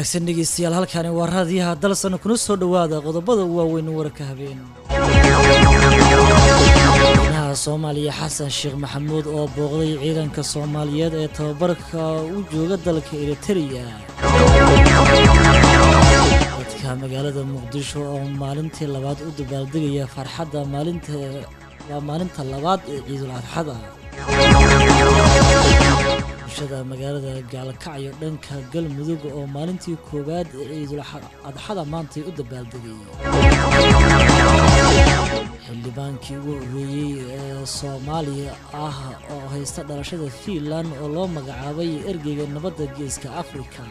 wanaagsan dhegeystayaal halkaani waa raadiyaha dalsan kuna soo dhowaada qodobada waaweyn wararka habeen madaxweynaha soomaaliya xasan sheekh maxamuud oo booqday ciidanka soomaaliyeed ee tababarka u jooga dalka eritereya dadka magaalada muqdisho oo maalintii labaad u dabaaldegaya farxadda maalinta waa maalinta labaad ee ciidul adxada bulshada magaalada gaalkacyo dhanka galmudug oo maalintii koowaad ee ciidul adxada maantay u dabaaldegay xildhibaankii ugu horreeyey ee soomaaliya ah oo haysta dhalashada fiinland oo loo magacaabay ergeyga nabadda geeska afrika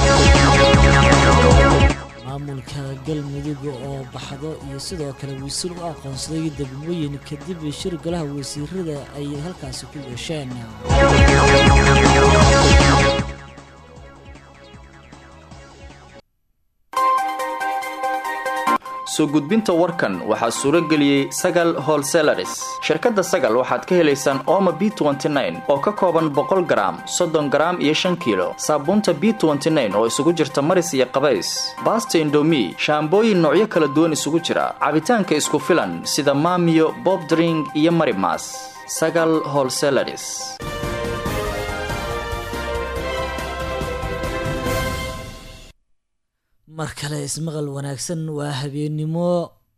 maamulka galmudug oo baxdo iyo sidoo kale wasiir u aqoonsaday degmooyin kadib shir golaha wasiirada ay halkaasi ku yeesheen soo gudbinta warkan waxaa suuro geliyey sagal holselaris shirkadda sagal waxaad ka helaysaan ooma b oo ka kooban boqol garaam soddon garaam iyo shan kiilo saabuunta b oo isugu jirta maris iyo qabays baasta indomi shaambooyin noocyo kala duwan isugu jira cabitaanka isku filan sida maamiyo bobdring iyo marimas sagal holselaris mar kale ismaqal wanaagsan waa habeennimo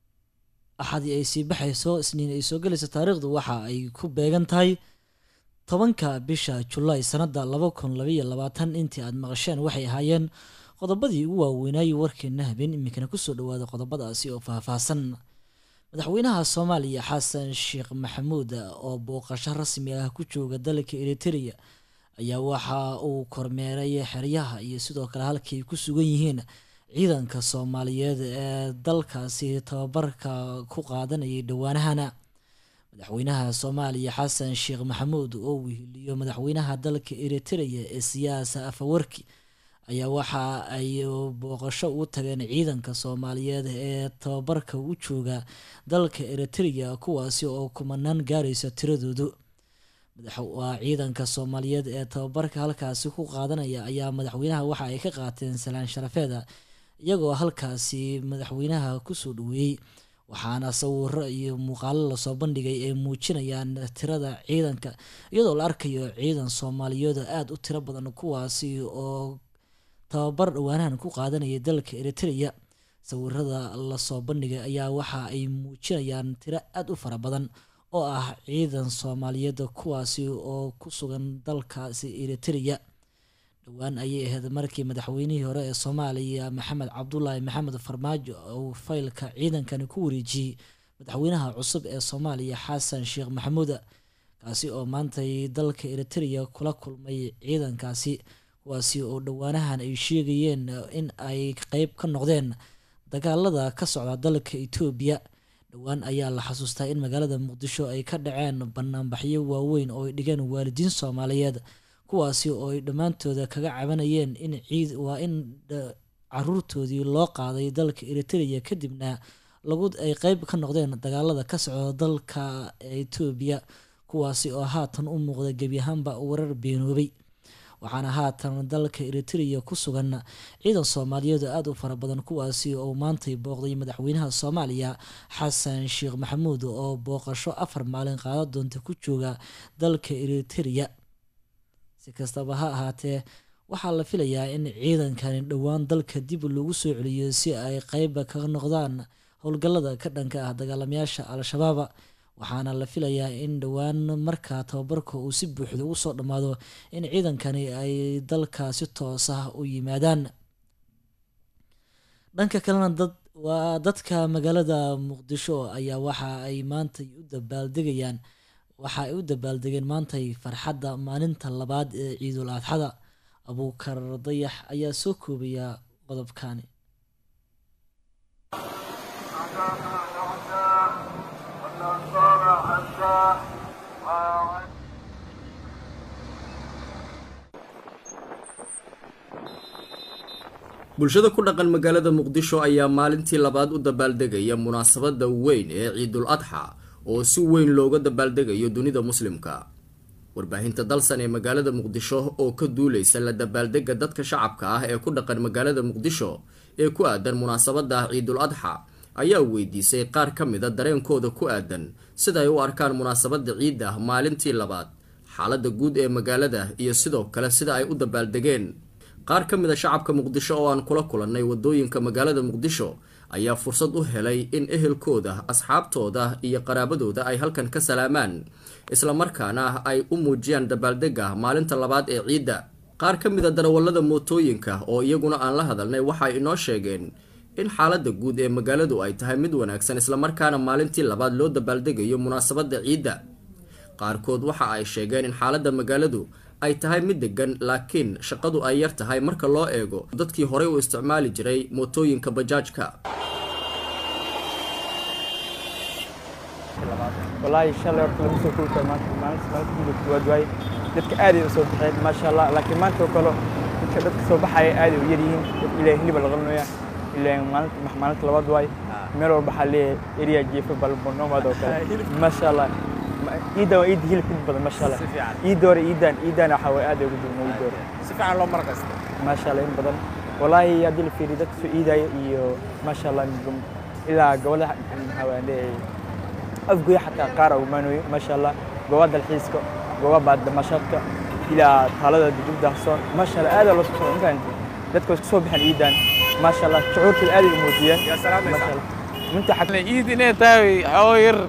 axadii ay sii baxayso isniin ay soo gelayso taariikhdu waxa ay ku beegan tahay tobanka bisha julaay sanadda laba kun labaiyo labaatan intii aad maqasheen waxay ahaayeen qodobadii ugu waaweynaaye warkeena habeen iminkana kusoo dhawaada qodobadaasi oo faahfaahsan madaxweynaha soomaaliya xasan sheekh maxamuud oo booqasho rasmi ah ku jooga dalka eritereya ayaa waxa uu kormeeray xeryaha iyo sidoo kale halkii ay ku sugan yihiin ciidanka soomaaliyeed ee dalkaasi tababarka ku qaadanayay dhowaanahana madaxweynaha soomaaliya xasan sheekh maxamuud oo weheliyo madaxweynaha dalka eritereya ee siyaasa afawarki ayaa waxa ay booqasho u tageen ciidanka soomaaliyeed ee tababarka u jooga dalka eritereya kuwaasi oo kumanaan gaaraysa tiradoodu waa ciidanka soomaaliyeed ee tababarka halkaasi ku qaadanaya ayaa madaxweynaha waxa ay ka qaateen salaan sharafeeda iyagoo halkaasi madaxweynaha kusoo dhaweeyey waxaana sawiro iyo muuqaalo lasoo bandhigay ay muujinayaan tirada ciidanka iyadoo la arkayo ciidan soomaaliyeed aada u tiro badan kuwaasi oo tababar dhowaanahan ku qaadanaya dalka eritereya sawirada lasoo bandhigay ayaa waxa ay muujinayaan tiro aada u fara badan oo ah ciidan soomaaliyeed kuwaasi oo ku sugan dalkaasi eritereya dhowaan ayay ahayd markii madaxweynihii hore ee soomaaliya maxamed cabdulaahi maxamed farmaajo uu faylka ciidankani ku wareejiyey madaxweynaha cusub ee soomaaliya xasan sheekh maxamuud kaasi oo maantay dalka eritereya kula kulmay ciidankaasi kuwaasi oo dhowaanahan ay sheegayeen in ay qeyb ka noqdeen dagaalada ka socda dalka etoobiya dhowaan ayaa la xasuustaa in magaalada muqdisho ay ka dhaceen banaanbaxyo waaweyn oo ay dhigeen waalidiin soomaaliyeed kuwaasi oo ay dhammaantooda kaga cabanayeen in ciid waa in caruurtoodii loo qaaday dalka eritereya kadibna lagu ay qeyb ka noqdeen dagaalada ka socda dalka etoobiya kuwaasi oo haatan u muuqda gebi ahaanba warar beenoobay waxaana haatan dalka eritereya ku sugan ciidan soomaaliyeed oo aada u fara badan kuwaasi oo maantay booqday madaxweynaha soomaaliya xasan sheekh maxamuud oo booqasho afar maalin qaada doonta ku jooga dalka eritereya si kastaba ha ahaatee waxaa la filayaa in ciidankani dhowaan dalka dib lagu soo celiyo si ay qeyba kaga noqdaan howlgallada ka dhanka ah dagaalamayaasha al-shabaab waxaana la filayaa in dhowaan markaa tababarka uu si buuxda ugu soo dhammaado in ciidankani ay dalka si toos ah u yimaadaan dhanka kalena dad waa dadka magaalada muqdisho ayaa waxa ay maantay u dabaaldegayaan waxa ay u dabaaldegeen maantay farxadda maalinta labaad ee ciidul adxada abuukar dayax ayaa soo koobaya qodobkani bulshada ku dhaqan magaalada muqdisho ayaa maalintii labaad u dabaaldegaya munaasabada weyn ee ciidul adxa oo si weyn looga dabaaldegayo dunida muslimka warbaahinta dalsan ee magaalada muqdisho oo ka duuleysa la dabaaldega dadka shacabka ah ee ku dhaqan magaalada muqdisho ee ku aadan munaasabada ciidul adxa ayaa weydiisay qaar ka mida dareenkooda ku aadan sida ay u arkaan munaasabada ciidda maalintii labaad xaalada guud ee magaalada iyo sidoo kale sida ay u dabaaldegeen qaar ka mid a shacabka muqdisho oo aan kula kulannay wadooyinka magaalada muqdisho ayaa fursad u helay in ehelkooda asxaabtooda iyo qaraabadooda ay halkan ka salaamaan islamarkaana ay u muujiyaan dabaaldega maalinta labaad ee ciidda qaar ka mid a darawallada mootooyinka oo iyaguna aan la hadalnay waxay inoo sheegeen in xaalada guud ee magaaladu ay tahay mid wanaagsan islamarkaana maalintii labaad loo dabaaldegayo munaasabada ciidda qaarkood waxa ay sheegeen in xaalada magaaladu ay tahay mid degan laakiin shaqadu ay yar tahay marka loo eego dadkii horey u isticmaali jiray mootooyinka bajaajka wallaahi shalay horta lama soo koobi karo maanta maalinta maalinta midda koowaad waaye dadka aaday u soo baxeen maasha allah laakiin maanta oo kale dadka dadka soo baxaya aaday u yar yihiin dad ilaahay hiliba la qabanaya ilaahay maalinta maalinta labaad waaye meel walba waxaa leeyahay eriya jeefa balbonomaad oo kale maasha allah ciiddan waa ciidda hilibka inta badan maasha allah ciidda hore ciiddan ciiddan waxaa waye aaday ugu duwan ciidda hore si fiican loo markasta maasha allah in badan wallaahi haddii la fiiriyo dadka soo ciidaya iyo maasha allah ilaa gobolaha maxaa waan leeyahay afgoya xataa qaar umaanoyo maasha allah gooba dalxiiska gooba baaddamashaadka ilaa taalada dugub daahsoon maasha allah aadaa loo soo socda mafahanti dadka way soo baxeen ciidan maasha allah shucuurtooda aaday u muujiyeen maasha allah minta ciid inay tahay xoo yar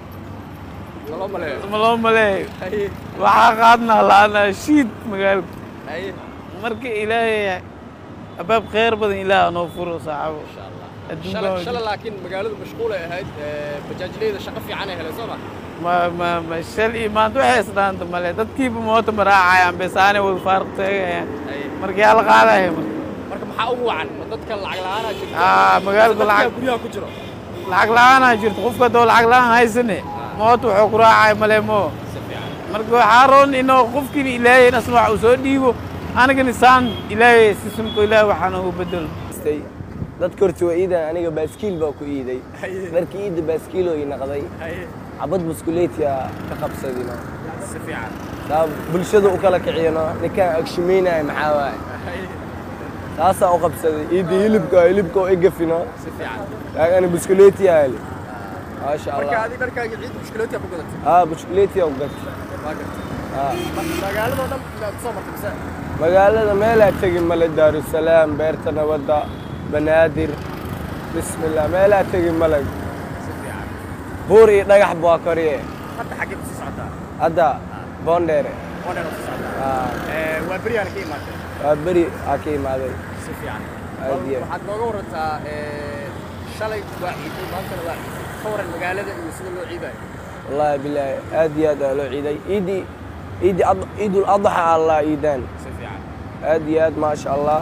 ma loo maleeyo waxaa qaadnaa la'aanaa shiid magaalka marka ilaahay abaab khayr badan ilaah noo furo saaxabo shalay laakiin magaaladu mashquul ay ahayd bajaajleyda shaqo fiican ay heleen soo ma ma ma ma shal iyo maanta waxay isdhaanta male dadkiiba moota ma raacayaan besaanay wada faaruq teegayaan marka yaa la qaadaya marka marka maxaa ugu wacan ma dadka lacag la'aanaa jirta aa magaalku lacag guryaha ku jiro lacag la'aanaa jirto qofka haddoo lacag la'aan haysane moota wuxuu ku raacaya male moo marka waxaa roon inoo qofkiina ilaahay asna wax uu soo dhiibo anigana saan ilaahay sisimko ilaahay waxaan ugu bedelo dadka horta waa iidan aniga baaskiil baa ku iiday dharka iidda baaskiiloo ii naqday cabad muskuleetiya ka qabsadino si fiican saa bulshada u kala kiciyano ninkaan agshimaynaya maxaa waaye taasaa u qabsaday iidda hilibka hilibka oo igafino si fiican laagana buskuleetiya heli maasha marka allah adi dharkaaga ciid mushkilaadka ku gadatay haa buskuleetiya u gatay waa gartay haa magaaladoo dhan inaad soo martay mise magaalada meelaa tegin male daarusalaam beerta nabadda banaadir bismillah meelaa tegin male si fiican buur iyo dhagax baa koriye hadda xaggee ku sii socotaa hadda boondheere oo dhan ku sii socotaa haa Eh, waa beryaana ka imaatay waa beri aa ka imaaday si fiican Aad iyo aad. waxaad nooga warantaa eh, shalay waa ciiday maantana waa ciiday ka waran magaalada iyo sida loo ciidayo wallaahi bilaahi aad iyo aad aa loo ciiday ciidii ciidii ad- ciidul adxa allah ciidaan si fiican aad iyo aad maasha allah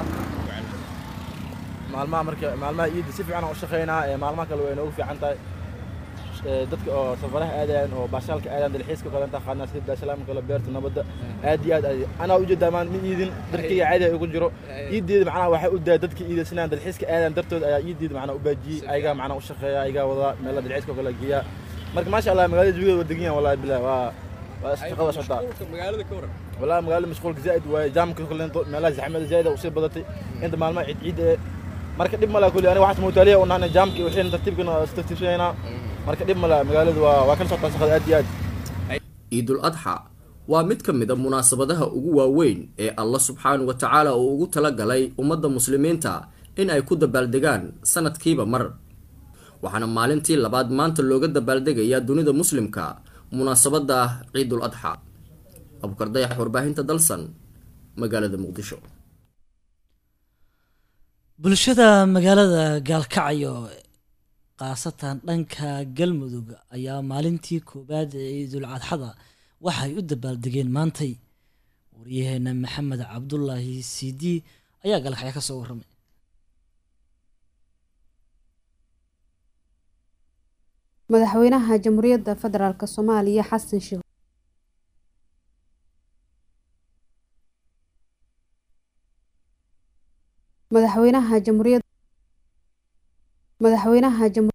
maalmaha marka maalmaha ciidda si fiican aan u shaqaynaa ee maalmaha kale way noogu fiican tahay Ee, dadka oo safaraha aadayaan oo baashaalka aadayaan dalxiiska kalenta qaadnaa sida daashalaam kale beerta nabadda aad iyo aad ay anaa ujeedaa maan ma iidin darkayga caadi ay ugu jiro iiddeeda macnaha waxay u daaya dadka iidaysanayaan dalxiiska aadayaan dartood ayaa iiddeeda macnaha u baajiyey ayagaa macnaha u shaqeeya ayagaa wadaa meelaha dalxiiska kale geeya marka maasha allah magaalada jawigeeda waa degan yahan wallahi bilahi waa waa shaqada socotaa mashquulka magaalada ka waran والله مقال مشغول زائد وجامك كل مالها زحمه زايده وصير بدتي انت مال ما عيد عيد marka dhib mala kulli ani waxaas muutaaliya oo nahna jaamki wixii tartiibkana istartiibsanayna marka dhib mala magaaladu waa waa kala socotaa shaqada aad iyo aad ciidul adxa waa mid ka mid a munaasabadaha ugu waaweyn ee allah subxaanahu wa tacaala uu ugu talagalay ummadda muslimiinta in ay ku dabaaldegaan sanadkiiba mar waxaana maalintii labaad maanta looga dabaaldegayaa dunida muslimka munaasabada ciidul adxa abukar dayax warbaahinta dalsan magaalada muqdisho bulshada magaalada gaalkacyo khaasatan dhanka galmudug ayaa maalintii koowaad ee ciidul cadxada waxay u dabaaldegeen maantay waryaheena maxamed cabdulaahi sidi ayaa gaalkacyo ka soo warramay madaxweynaha jamhuuriyadda federaalk soomaaliya xasan sheekh madaxweynaha jamhuuriyad madaxweynaha jamhu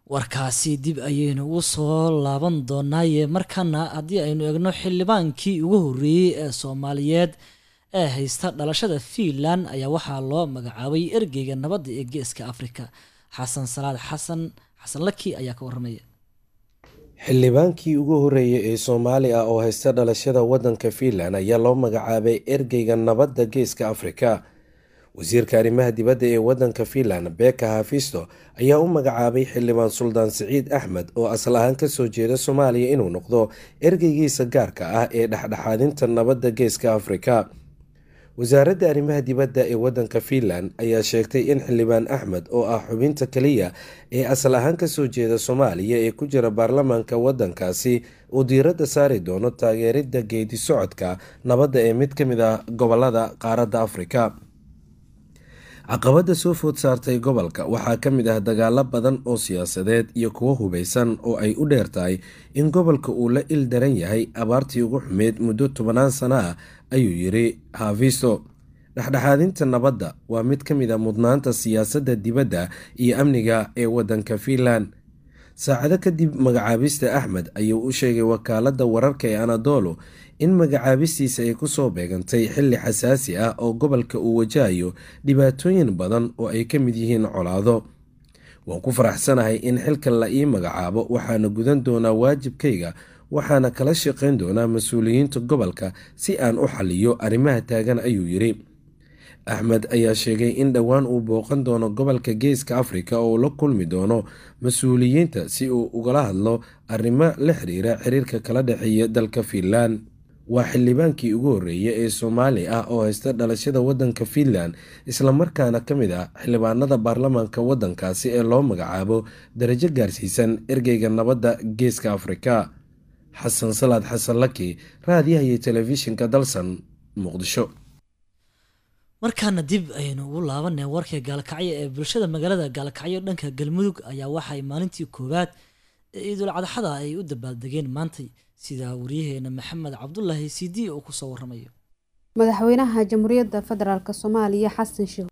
warkaasi dib ayaynu ugu soo laaban doonaaye markana haddii aynu eegno xildhibaankii ugu horreeyey ee soomaaliyeed ee haysta dhalashada fiinland ayaa waxaa loo magacaabay ergeyga nabadda ee geeska afrika xasan salaad xasan xasan laki ayaa ka waramaya xildhibaankii ugu horreeyay ee soomaali ah oo haysta dhalashada waddanka fiinland ayaa loo magacaabay ergeyga nabadda geeska afrika wasiirka arrimaha dibadda ee waddanka fiinland beka hafisto ayaa u magacaabay xildhibaan suldaan siciid axmed oo asal ahaan kasoo jeeda soomaaliya inuu noqdo ergeygiisa gaarka ah ee dhexdhexaadinta nabadda geeska afrika wasaaradda arrimaha dibadda ee waddanka fiinland ayaa sheegtay in xildhibaan axmed oo ah xubinta keliya ee asal ahaan kasoo jeeda soomaaliya ee ku jira baarlamaanka waddankaasi uu diiradda saari doono taageeridda geedi socodka nabadda ee mid ka mid ah gobolada qaaradda afrika caqabadda soo food saartay gobolka waxaa ka mid ah dagaalo badan oo siyaasadeed iyo kuwo hubeysan oo ay u dheer tahay in gobolka uu la il daran yahay abaartii ugu xumeyd muddo tobanaan sano ah ayuu yiri hafisto dhexdhexaadinta nabadda waa mid ka mid a mudnaanta siyaasadda dibadda iyo amniga ee waddanka fiinland saacado kadib magacaabista axmed ayuu u sheegay wakaaladda wararka ee anadolu in magacaabistiisa ay kusoo beegantay xilli xasaasi ah oo gobolka uu wajahayo dhibaatooyin badan oo ay ka mid yihiin colaado waan ku faraxsanahay in xilkan la ii magacaabo waxaana gudan doonaa waajibkayga waxaana kala shaqayn doonaa mas-uuliyiinta gobolka si aan u xaliyo arrimaha taagan ayuu yiri axmed ayaa sheegay in dhowaan uu booqan doono gobolka geeska afrika oo la kulmi doono mas-uuliyiinta si uu ugala hadlo arrimo la xiriira xiriirka kala dhexeeya dalka fiinland waa xildhibaankii ugu horreeyay ee soomaali ah oo haysta dhalashada waddanka fiinland islamarkaana ka mid ah xildhibaanada baarlamaanka waddankaasi ee loo magacaabo darajo gaarsiisan ergeyga nabadda geeska afrika xasan salaad xasan laki raadiyaha iyo telefishinka dalsan muqdisho markaana dib ayaynu ugu laabanay warka gaalkacyo ee bulshada magaalada gaalkacyo dhanka galmudug ayaa waxay maalintii koowaad ee ciidul cadxada ay u dabaaldegeen maantay sida wariyaheena maxamed cabdulaahi sidi uu kusoo waramayo madaxweynaha jamhuuriyadda federaalk soomaaliya xasan sheekh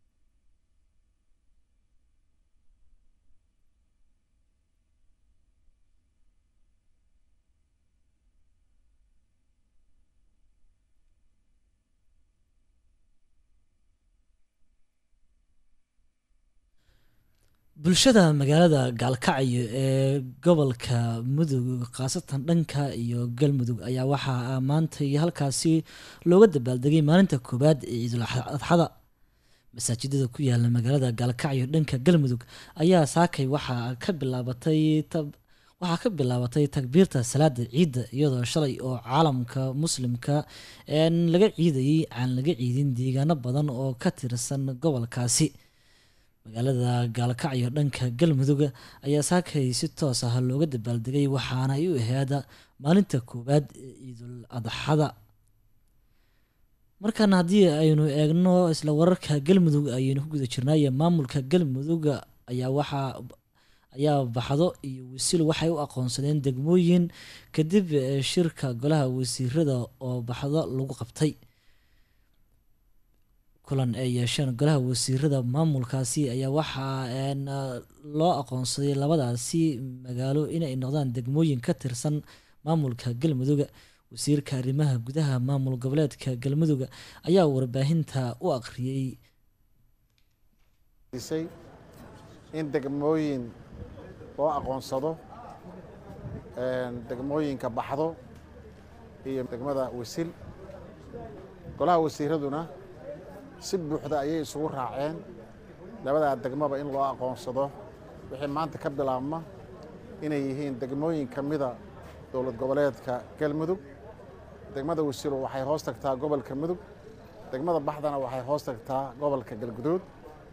bulshada magaalada gaalkacyo ee gobolka mudug khaasatan dhanka iyo galmudug ayaa waxaa maantay halkaasi looga dabaaldegay maalinta koowaad ee ciidul adxada masaajidada ku yaala magaalada gaalkacyo dhanka galmudug ayaa saakay waxaa ka bilaabatay waxaa ka bilaabatay takbiirta salaada ciidda iyadoo shalay oo caalamka muslimka laga ciidayay aan laga ciidin deegaano badan oo ka tirsan gobolkaasi magaalada gaalkacyo dhanka galmudug ayaa saakay si toos ah looga dabaaldegay waxaana ay u aheeda maalinta koowaad ee ciidul adxada markaana haddii aynu eegno isla wararka galmudug ayaynu ku guda jirnaaye maamulka galmudug ayaa waxaa ayaa baxdo iyo wasiil waxay u aqoonsadeen degmooyin kadib shirka golaha wasiirada oo baxdo lagu qabtay kulan ay yeesheen golaha wasiirada maamulkaasi ayaa waxaa loo aqoonsaday labadaasi magaalo inay noqdaan degmooyin ka tirsan maamulka galmudug wasiirka arrimaha gudaha maamul goboleedka galmudug ayaa warbaahinta u aqriyey in degmooyin loo aqoonsado degmooyinka baxdo iyo degmada wasil golaha wasiiraduna si buuxda ayay isugu raaceen labadaa degmaba in loo aqoonsado wixii maanta ka bilaabma inay yihiin degmooyin ka mida dowlad goboleedka galmudug degmada wasiilo waxay hoos tagtaa gobolka mudug degmada baxdana waxay hoos tagtaa gobolka galguduud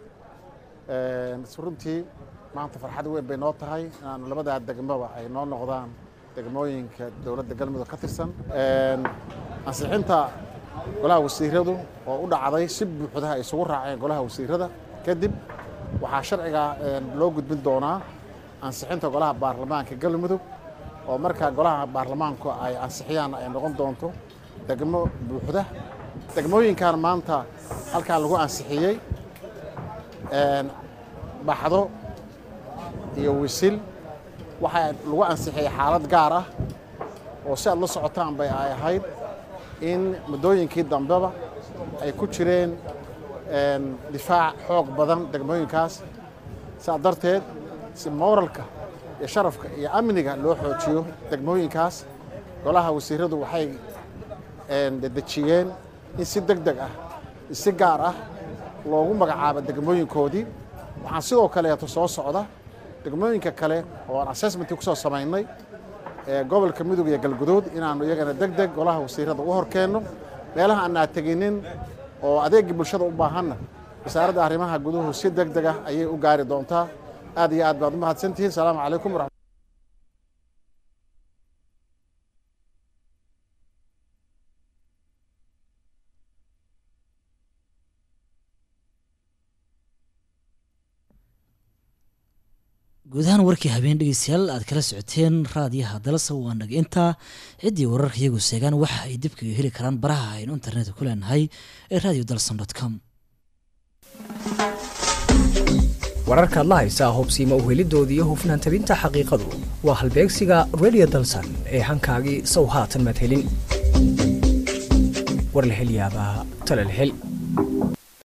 runtii maanta farxad weyn bay noo tahay inaanu labadaa degmaba ay noo noqdaan degmooyinka dowladda galmudug ka tirsan ansixinta golaha wasiiradu oo u dhacday si buuxda ay isugu raaceen golaha wasiirada kadib waxaa sharciga loo gudbin doonaa ansixinta golaha baarlamaanka galmudug oo markaa golaha baarlamaanku ay ansixiyaan ay noqon doonto degmo buuxda degmooyinkan maanta halkan lagu ansixiyey baxdo iyo wisil waxaa lagu ansixiyey xaalad gaar ah oo si aad la socotaan bay ay ahayd in muddooyinkii dambeba ay ku jireen difaac xoog badan degmooyinkaas saa darteed si mooralka iyo sharafka iyo amniga loo xoojiyo degmooyinkaas golaha wasiiradu waxay dedejiyeen in si deg deg ah si gaar ah loogu magacaabo degmooyinkoodii waxaan sidoo kaleeto soo socda degmooyinka kale oo aan assessmentii ku soo samaynay ee gobolka mudug iyo galguduud inaannu iyagana deg deg golaha wasiirada u horkeenno meelaha aanaa teginin oo adeegii bulshada u baahanna wasaaradda arrimaha guduhu si deg deg ah ayay u gaari doontaa aad iyo aad baad u mahadsantihiin salaamu calaykum waraxmat guud ahaan warkii habeen dhegeystayaal aad kala socoteen raadiyaha dalasa waa naga intaa ciddii wararka iyagu seegaan waxa ay dibkaga heli karaan baraha aynu internetka ku leenahay ee radio dalson com wararkaad la haysaa hubsiima uhelidooda iyo hufnaan tabinta xaqiiqadu waa halbeegsiga radio dalsan ee hankaagii sow haatan madhelin war la hel yaabaa tala la hel